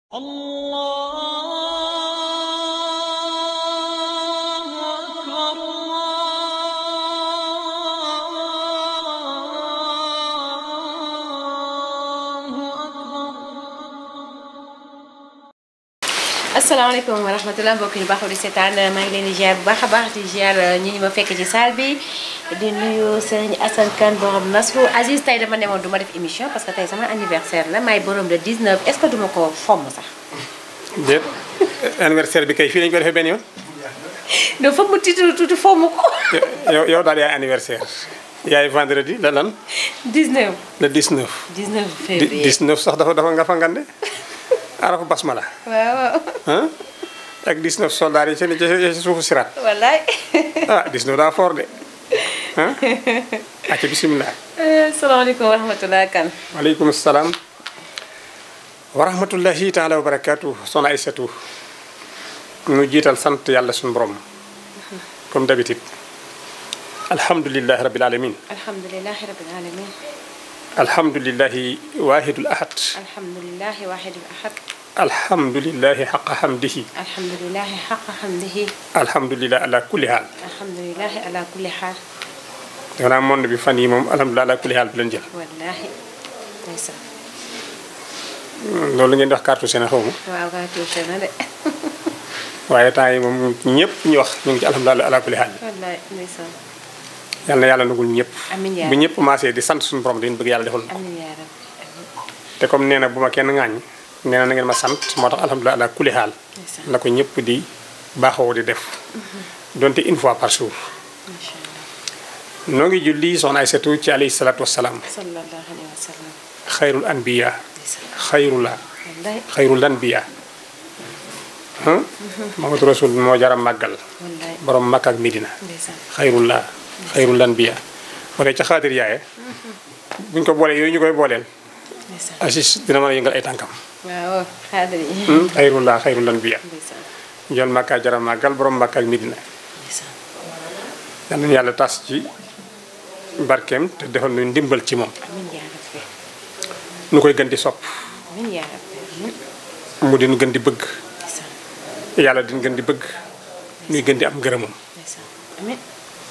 الله أكبر الله أكبر asalaamaaleykum wa rahmatulah mbokk yi baaxul di seetaan maa ngi leen di ziar bu baax a baax di ziar ñi ñu ma fekk ci salle bi di nuyu sëñ Assane Kane borom Nasru Aziz tey dama demoon du ma def émission parce que tey sama anniversaire la maay borom le 19 est ce que duma ko fomm sax. déet anniversaire bi kay fii lañu ko defee benn yoon donc foog mu tiitu tuuti fomm ko. yow yow daal yaay anniversaire yaay vendredi la lan 19 le 19. 19 di février 19 sax dafa dafa nga fa ngande arafu basmala waaw waaw ah ak 19 soldats yi ci ci ci suufu siraat wallaay. ah 19 daa fort de ah acca bisimilah. asalaamaaleykum wa rahmatulah Kane. waaleykum salaam wa rahmatullahi taala wa barakaatu soxna Aysatu nu jiital sant yàlla suñu borom comme d'habitude alhamdulilahi rabil alamin alhamdulilah rabil alamin alhamdulilahi wahidul ahad alhamdulilah waahidul ahad alhamdulilahi xaqa hamdihi alhamdulilah xaqa xamdihi alhamdulilah ala kulli haal alhamdulilah ala kulli xaal dafa naa monde bi fan yi moom alhamdulilah ala kulli haal bi leen jël wallaahi ndeysaan loolu ngeen di wax carte Sénégal xaw ma waaw gaa tuuti na de waaye temps yi moom ñëpp ñu wax ñu ngi ci alhamdulilah ala kulli haal wallaay ndeysaan yal na yàlla nagul ñëpp amiin yaa bu ñëpp maasee di sant suñu borom dañu bëgg yàlla defal na ko amiin yaa rabbi amiin te comme nee na bu ma kenn ŋaañ nee na na ngeen ma sant moo tax alhamdulilah ala kulli haal ndeysaan la ko ñëpp di baaxoo di def donte une fois par jour macha allah noo ngi julli soxna Aysatu ci alayhi salaatu wassalaam sallallahu alayhi wa sallam xayrul anbiya ndeysaan xayrula wallaay xayrul anbiya ah Muhammadu Rasul moo jara màggal wallaay borom Makka ak Medina ndeysaan xayrullah xayrul anbiya bu dee ca xaatir yaaye buñ ko boolee yooyu ñu koy booleel ndeysaan Aziz dina mën a yëngal ay tànkam waaw xaadir yi xayrullah xayrul anbiya ndeysaan njool Makka jara màggal borom Makka ak Medina ndeysaan yal nañu yàlla tas ci barkeem te defal nu ndimbal ci moom amiin yaa rabbi nu koy gën di sopp amiin yaa rabbi amiin mu di nu gën di bëgg ndeysaan yàlla din gën di bëgg nuy gën di am ngërëmam ndeysaan amiin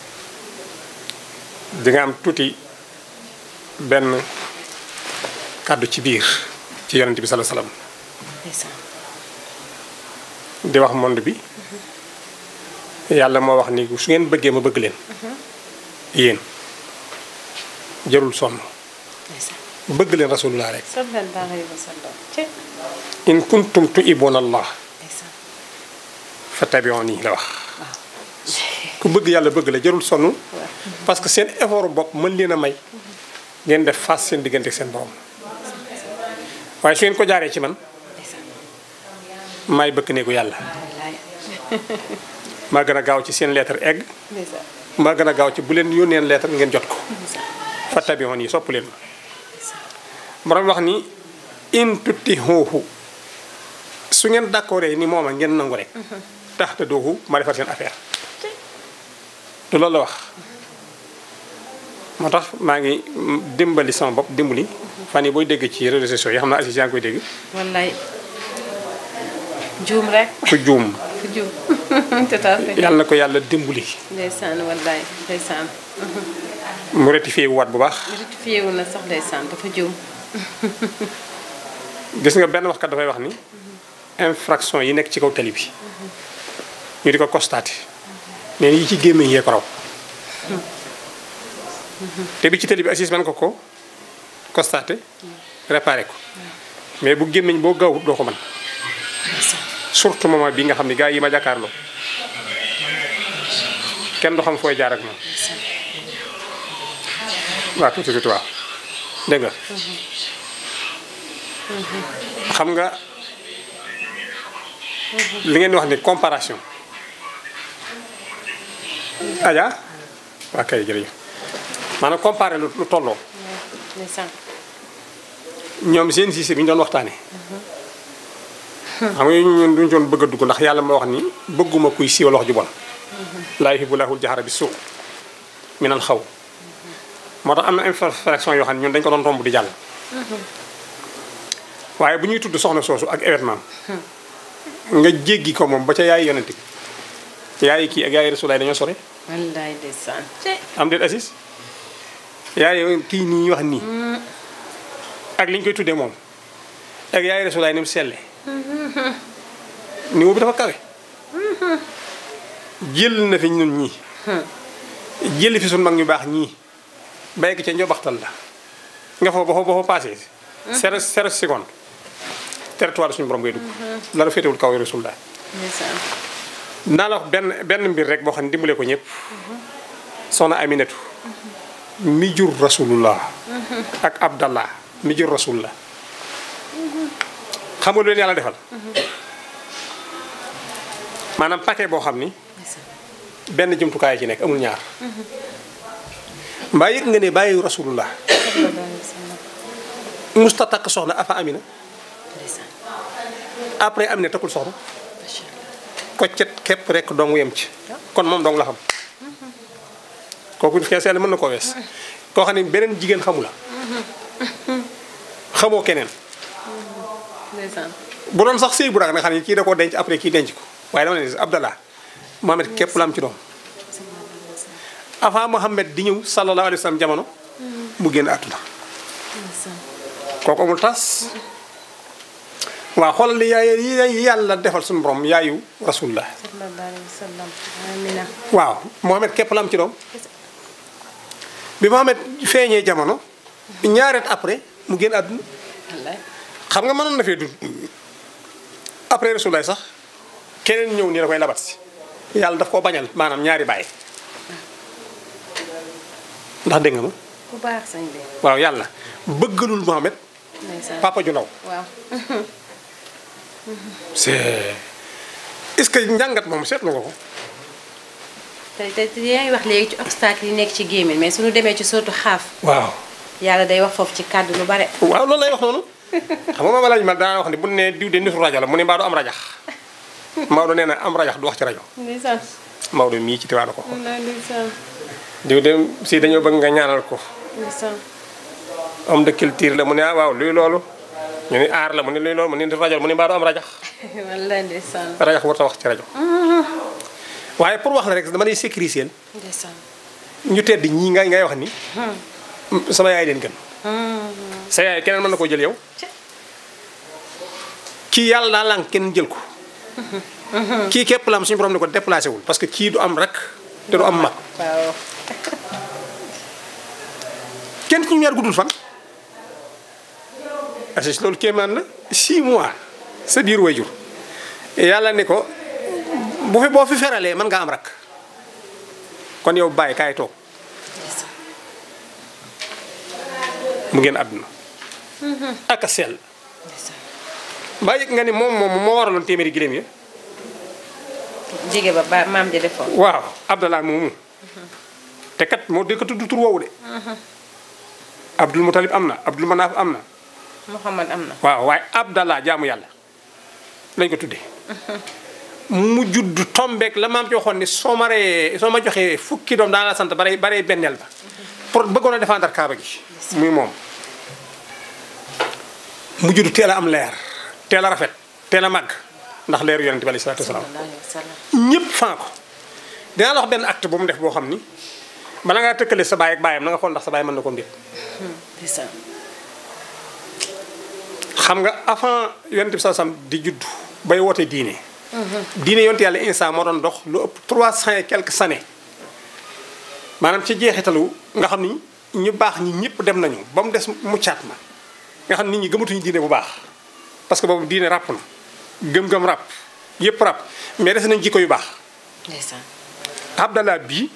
di nga am tuuti benn kàddu ci biir ci yonent bi sallallahu alayhi wasallam ndeysaan di wax monde bi yàlla moo wax ni su ngeen bëggee ma bëgg leen yéen jarul sonn ndeysaan bëgg leen rasulullah rek sallallahu alayhi wa sallam ci in kuntum tuhibbuna allah ndeysaan fattabi'uni la wax ku bëgg yàlla bëgg la jarul sonn parce que seen effort bopp mën leen a may ngeen def face seen diggante ak seen borom waaye su ngeen ko jaaree ci man ndeysaan maay bëkk néegu yàlla wallaay maa gën a gaaw ci seen lettre egg ndeysaan maa gën a gaaw ci bu leen yónneen lettre ngeen jot ko ndeysaan fattabi'uni yi sopp leen ma borom wax ni in tuttihuhu su ngeen d'accordé ni mooma ngeen nangu rek tax te doohu ma defar seen affaire du loolu la wax moo tax maa ngi dimbali sama bopp dimbali fan yi booy dégg ci réseaux sociaux yi xam naa Aziz yaa ngi koy dégg wallaay juum rek ku juum fu juum tout à fait yàlla na ko yàlla dimbali ndeysaan wallaay ndeysaan mu rectifié wu waat bu baax rectifié wu na sax ndeysaan dafa juum gis nga benn waxkat dafay wax ni infraction yi nekk ci kaw tali bi ñu di ko constaté mais yi ci gémmiñ yee ko raw te bi ci tali bi Aziz man ko ko constaté réparé ko mais bu gémmiñ boo gaawut doo ko mën ndeysaan surtout moment bi nga xam ne gars yi ma jàkkaarloo kenn du xam fooy jaar ak moom waaw tuuti tuuti waaw dégg nga xam nga li ngeen di wax ni comparaison aja waa kay jërëjëf maanaam comparé lu lu tolloo ndeysaan ñoom seen siise bi ñu doon waxtaane xam nga ñun duñu doon bëgg a dugg ndax yàlla moo wax ni bëgguma kuy siiwal wax ju bon laa yuhibbu llaahu l-jahra bi suu minal xaw moo tax am na infraction yoo xam ne ñun dañ ko doon romb di jàll waaye bu ñuy tudd soxna soosu ak événement nga jéggi ko moom ba ca yaay yonent bi yaay kii ak yaay rasulaay dañoo sore wallaay ndeysaan te am déet assis yaay kii nii ñuy wax nii ak li ñu koy tuddee moom ak yaay rasulaay ni mu selle niveau bi dafa kawe jël na fi ñun ñii jël fi suñ mag ñu baax ñii bay ko ca njobaxtal la nga foofu ba foofu ba fa passé zéro zéro seconde territoire suñu borom ngay dugg dara féetewul kaw rasulullah ndeysaan naa la wax benn benn mbir rek boo xam ne dimbale ko ñëpp soxna Aminatu mi jur rasulullah ak Abdallah mi jur rasulullah xam nga lu leen yàlla defal maanaam paquet boo xam ni ndeysaan benn jumtukaay ci nekk amul ñaar mbaa yëg nga ne bàyyi rasulullah sallallahu alayhi wa sallam musta takk soxna afa amina ndeysaan après amina takkul soxna macha allah koccet képp rek dong yem ci kon moom dong la xam kooku xeeseel mën na koo wees koo xam ne beneen jigéen xamu la xamoo keneen ndeysaan bu doon sax sëy bu raag nga xam ne kii da koo denc après kii denc ko waaye dama ne Abdallah Mohamed képp la am ci doom avant Mohamed di ñëw sallallahu alayhi wa sallam jamono mu génn àdduna ndeysaan kooku amul tas waaw xoolal li yaay yi yàlla defal suñu borom yaayu rasulullah sallallahu alayhi wa sallam amina waaw Mohamed képp la am ci doom bi Mohamed feeñee jamono ñaareet après mu génn àdduna wallaay xam nga mënoon na fee dund après rasulullah sax keneen ñëw nii da koy labat si yàlla daf koo bañal maanaam ñaari baay ndax dégg nga ma ku baax sañ bi waaw yàlla bëggalul Mohamed ndeysaan papa ju ndaw waaw c'est est-ce que njàngat moom seetlu nga ko te te te yaa ngi wax léegi ci obstacle yi nekk ci gémmiñ mais suñu demee ci sootu xaaf waaw yàlla day wax foofu ci kàddu lu bare waaw loolu lay wax noonu xam nga ma laaj ma daa wax ne bu ne diw de nitu rajo la mu ne mbaa du am rajax Maodo nee na am rajax du wax ci rajo ndeysaan Maodo mii ci tiwaana ko ko wallaay ndeysaan diw de si dañoo bëgg nga ñaanal ko ndeysaan homme de culture la mu ne ah waaw luy loolu ñu ne aar la mu ne luy loolu mu ne nitu rajo la mu ne mbaa du am rajax wallaay ndeysaan rajax warta wax ci rajo waaye pour wax la rek dama lay sécuriser ndeysaan ñu tedd ñii ngay ngay wax ni sama yaay leen gën sa yaay keneen mën na koo jël yow kii yàlla daa lànk kenn jël ko kii képp la am suñu borom ne ko déplacé wul parce que kii du am rek te du am mag waaw kenn ci ñu ñaar guddul fan assis loolu kéemaan la 6 mois sa biir wayjur yàlla ne ko bu fi boo fi feralee mën nga am rak kon yow bàyyi kaay toog mu ngeen àdduna ak a sell ndeysaan mbaa yëg nga ni moom moom moo waraloon téeméeri giléem yi jige ba ba maam ja defoon waaw Abdallah moomu te kat moo dëkk tudd tur woowu de Abdul Mutalib am na Abdul Manaaf am na Muhammad am na waaw waaye Abdallah jaamu yàlla lañ ko tuddee mu judd tombeek la maam ci waxoon ni soo ma ree soo ma joxee fukki doom daan la sant bare bare benneel ba pour bëggoon a défendre kaaba gi muy moom mu judd teel a am leer teel a rafet teel a màgg ndax leeru yonente bi alayhi salaatu wasalaam sallallahu alayhi wa sallam ñëpp fan ko dinaa la wax benn acte bu mu def boo xam ni bala ngaa tëkkale sa baay ak baayam na nga xool ndax sa baay mën na ko mbir ndeysaan xam nga avant yonent bi sallam di judd bay woote diine diine yonent yàlla instant moo doon dox lu ëpp trois cent et quelques années maanaam ci jeexitalu nga xam ni ñu baax ñi ñëpp dem nañu ba mu des muccaat ma nga xam nit ñi gëmatuñu diine bu baax parce que boobu diine ràpp na gëm-gëm ràpp yëpp ràpp mais des nañ jikko yu baax ndeysaan Abdallah bii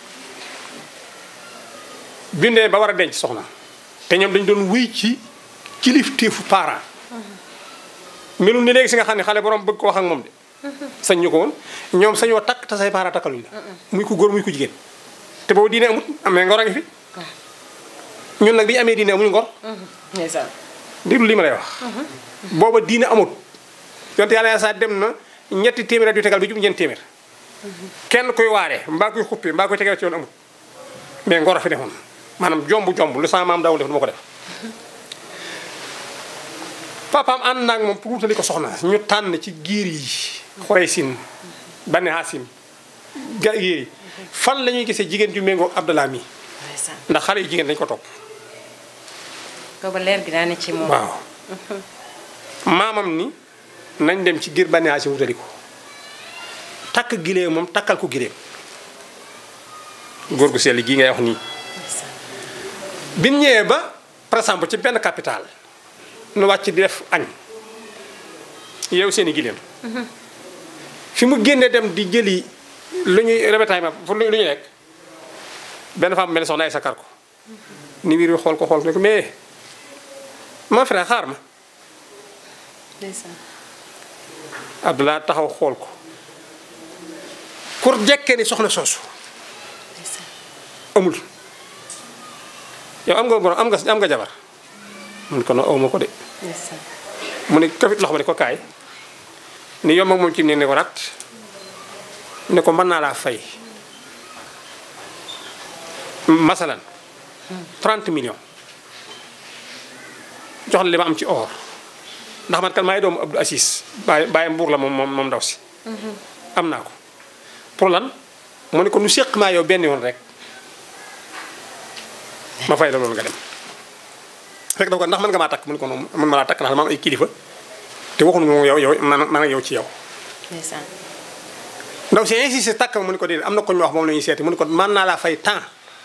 bindee ba war a denc soxna te ñoom dañu doon wéy ci kilifteefu parent melul ni léegi si nga xam ne xale borom bëgg ko wax ak moom de sañ ñu ko woon ñoom sañoo takk te say parent takkaluñ la muy ku góor muy ku jigéen te boobu diine amut amee ngor a ngi fi ñun nag bi ñu amee diine amuñu ngor ndeysaan déglu li ma lay wax booba diine amut yonte yàlla sa dem na ñetti téeméer at yu tegal bi jub ñeent téeméer kenn koy waaree mbaa koy xuppee mbaa koy tegal ci yoon amut mais ngor a fi defoon maanaam jomb jomb lu sama maam daawul def du ma ko def papaam ànd naag moom pour wutali ko soxna ñu tànn ci giir yi xuraysin bani hasim ga giir yi fan la ñuy gisee jigéen ju méngoo Abdallah mi ndeysaan ndax xale yu jigéen dañ ko topp booba leer gi daa ne ci moom waaw maamam ni nañ dem ci giir bani hasim wutali ko takk gileem moom takkal ko gileem góor gu sell gii ngay wax nii ndeysaan bi ñu ñëwee ba par exemple ci benn capital nu wàcc di def añ yow seen i gileem fi mu génnee dem di jëli lu ñuy rebetaillement pour lu ñuy lekk benn femme mel ne soxna ay sakar ko ni wiir bi xool ko xool ko ne ko mais mon frère xaar ma ndeysaan Abdoulaye taxaw xool ko pour jekkee ni soxna soosu ndeysaan amul yow am nga borom am nga am nga jabar mun ko no awma ko de ndeysaan mu ne kafit loxo ma ne ko kaay ni yomb ak moom ci ne ne ko rat ne ko mën naa laa fay masalan 30 millions jox la li ma am ci or ndax man kan maay doomu Abdou Assis bàyyi bàyyi mbuur la moom moom moom ndaw si am naa ko pour lan mu ne ko nu séq maa yow benn yoon rek ma fay la loolu nga dem fekk da ko ndax mën nga maa takk mu ne ko noonu mën ma laa takk ndax dama am ay kilifa te waxuñu moom yow yow man man ak yow ci yow ndeysaan ndaw si insisté takk ma mu ne ko déedéet am na ko ñu wax moom la ñuy seeti mu ne ko mën naa laa fay temps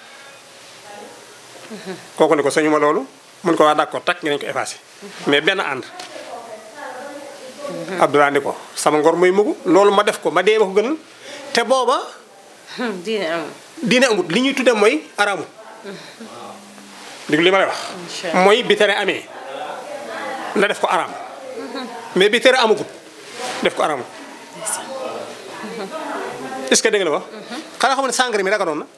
kooku ne ko sañu ma loolu mu ne ko waa d'accord takk ngeen ko effacé mais benn ànd Abdoulaye ni ko sama ngor mooy mugu loolu ma def ko ma dee ma ko gënal te booba diine am diine amut li ñuy tudde mooy aramu dégg li ma lay wax Incha Allah. mooy bi tere amee na def ko aram mais bi tere amagut def ko aramu ndeysaan est-ce que dégg nga la wax xanaa xam ne sangre mi daganoon na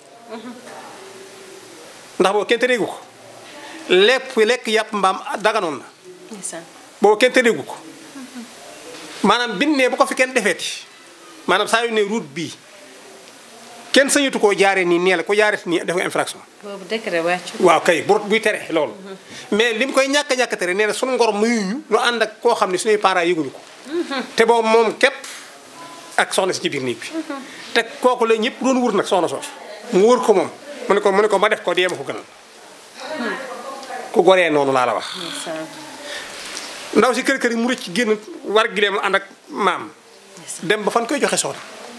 ndax boobu kenn tereegu ko lépp lekk yàpp mbaam daganoon na ndeysaan boobu kenn tereegu ko maanaam bin ne bu ko fi kenn defeeti maanaam saa yu ne route bii kenn sañatu koo jaaree nii nee la ko jaaree nii def nga infraction boobu décret wàccu waaw kay bu buy tere loolu mais li mu koy ñàkk a ñàkk tere nee na sunu ngor muyuñu nu ànd ak koo xam ne suñuy parents yëguñu ko te boobu moom képp ak soxna si ci biir néeg bi te kooku la ñëpp doon wër nag soxna soos mu wër ko moom mu ne ko mu ne ko ma def ko dee ma ko gënal ku goree noonu laa la wax ndeysaan ndaw si kër kër yi mu rëcc génn war gileem ànd ak maam dem ba fan koy joxe soxna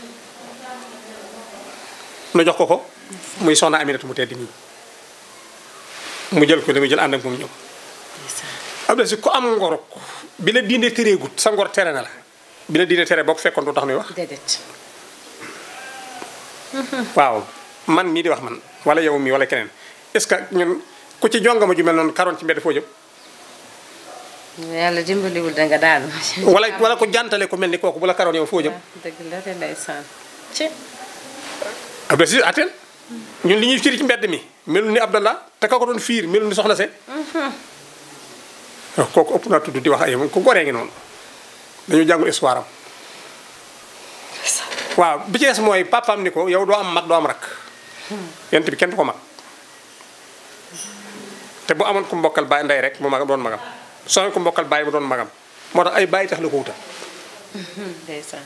nu jox ko ko muy soxna Aminata mu tedd nii mu jël ko li mu jël ànd ak moom ñëw ndeysaan am na si ku am ngoruk bi la diine tereegut sa ngor tere na la bi la diine tere boo ko fekkoon du tax nuy wax déedéet waaw man mii di wax man wala yow mii wala keneen est-ce que ñun ku ci jongama ju mel noonu karoon ci mbedd foo jëm yàlla dimbaliwul da nga daanu wala wala ko jàntale ku mel ni kooku bu la karoon yow foo jëm dëgg la de ndeysaan ci ab si atel ñun li ñuy fiir ci mbedd mi melul ni Abdallah te ka ko doon fiir melul ni soxna se waaw kooku ëpp naa tudd di wax ay moom ku goree ngi noonu dañu jàngul histoire am waaw bi ci des mooy papaam ni ko yow doo am mag doo am rak yent bi kenn du ko mag te bu amoon ku mbokkal baay ndey rek mu mag doon magam soo amee ku mbokkal baay mu doon magam moo tax ay bàyyi tax la ko wutal ndeysaan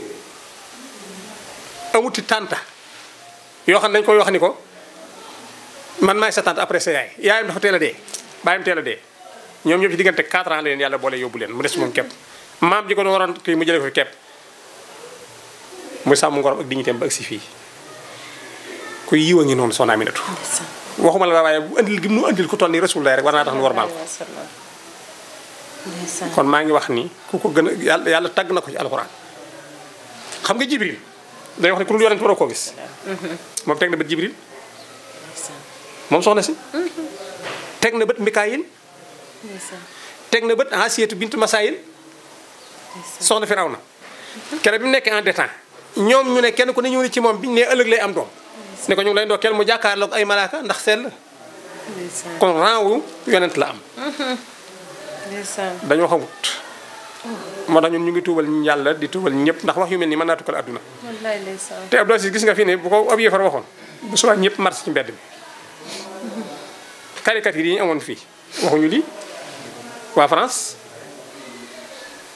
amuti tànta yoo xam ne dañ koy wax ni ko man maay sa tante après sa yaay yaayam dafa teel a dee baayam teel a dee ñoom ñëpp ci diggante 4 ans la leen yàlla boole yóbbu leen mu des moom képp maam ji ko doon waroon kii mu jëlee ko fi képp muy sàmm ngorom ak dignitéem ba agsi fii kuy yiw a ngi noonu soxna Aminatu ndeysaan waxuma la waaye bu andil gi mu andil ku toll ni rasulullah rek war naa tax nu warmaal ko ndeysaan kon maa ngi wax ni ku ko gën a yàlla yàlla tagg na ko ci alxuraan xam nga jibril day wax ne ku dul yonent waroo koo gis moom teg na bët jibril ndeysaan moom soxna si teg na bët mikaayil ndeysaan teg na bët asiyatu bint masaayil soxna firawna kere bi mu nekkee en détente ñoom ñu ne kenn ku ne ñëw ni ci moom biñu ne ëllëg lay am doom ne ko ñu ngi lay ndokkeel mu jàkkaarloog ay malaaka ndax sell ndeysaan kon rang wu yonent la am ndeysaan dañoo xamut moo tax ñun ñu ngi tuubal yàlla di tuubal ñëpp ndax wax yu mel nii mën naa tukkal adduna wallaay ndeysaan te Abdou Aziz gis nga fi ne bu ko ab yëfar waxoon bu subaa ñëpp mars ci mbedd mi caricature yi ñu amoon fii waxuñu lii waa France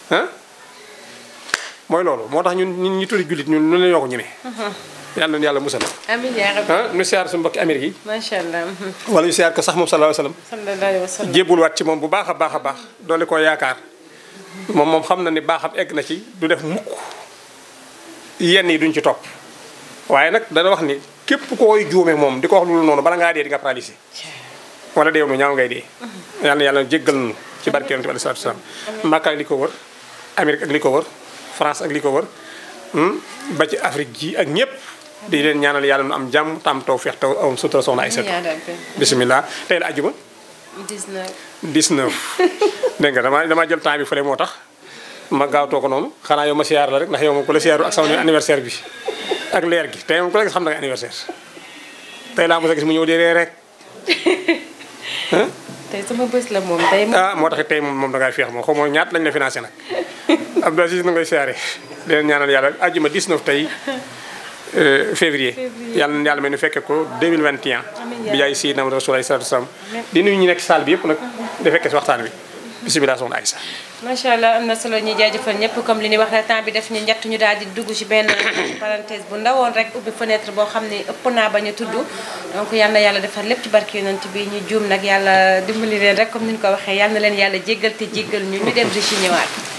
ah mooy loolu moo tax ñun ñun ñi tuddi jullit ñun nu la ñoo ko ñeme yàlla na yàlla musal amiin yaa rabbi ah nu siyaar suñu mbokki Amérique yi macha allah. wala ñu siyaar ko sax moom sallallahu alayhi wa sallam sallallahu alayhi wa sallam. jébbul waat ci moom bu baax a baax a baax doole koo yaakaar moom moom xam na ni baaxam egg na ci du def mukk yenn yi duñ ci topp waaye nag dana wax ni képp koy juume moom di ko wax loolu noonu bala ngaa dee di nga paralysé wala deew nu ñaaw ngay dee yàlla na yàlla jéggal nu ci barke yonent bi alayhi salaatu wasalaam Makka ak li ko wër Amérique ak li ko wër France ak li ko wër hmm, ba ci Afrique ji ak ñëpp di leen ñaanal yàlla nu am jàmm tam taw feex taw am sutura soxna ay amiin yaa rabbi. bisimilah tey la ajjuma 19. 19 dégg nga dama dama jël temps bi fële moo tax ma gaawtoo ko noonu xanaa yow ma siyaar la rek ndax yow moom ku la siyaaru ak sama anniversaire bi ak leer gi tey moom ku la gis xam na nga anniversaire tey laa mos a gis mu ñëw di ree rek tey sama bés la moom tey moom. ah moo tax tey moom moom da ngay feex moom xaw ma ñaat lañ la financé nag Abdou Aziz na ngay siyaare di leen ñaanal yàlla àjjuma 19 tey euh, février yàlla na yàlla may nu fekke ko 2021 bi jaay si nam rasul alayhi salatu wasalam di nuyu ñi nekk salle bi yëpp nag di fekke si waxtaan bi bisimilah soxna Aïssa macha allah am na solo ñuy jaajëfal ñëpp comme li ñuy wax rek temps bi def ñu njett ñu daal di dugg ci benn parenthèse bu ndawoon rek ubbi fenêtre boo xam ne ëpp naa bañ a tudd donc yal na yàlla defar lépp ci barke yonent bi ñu juum nag yàlla dimbali leen rek comme ni ñu ko waxee yal na leen yàlla jéggal te jéggal ñu ñu dem di ci ñëwaat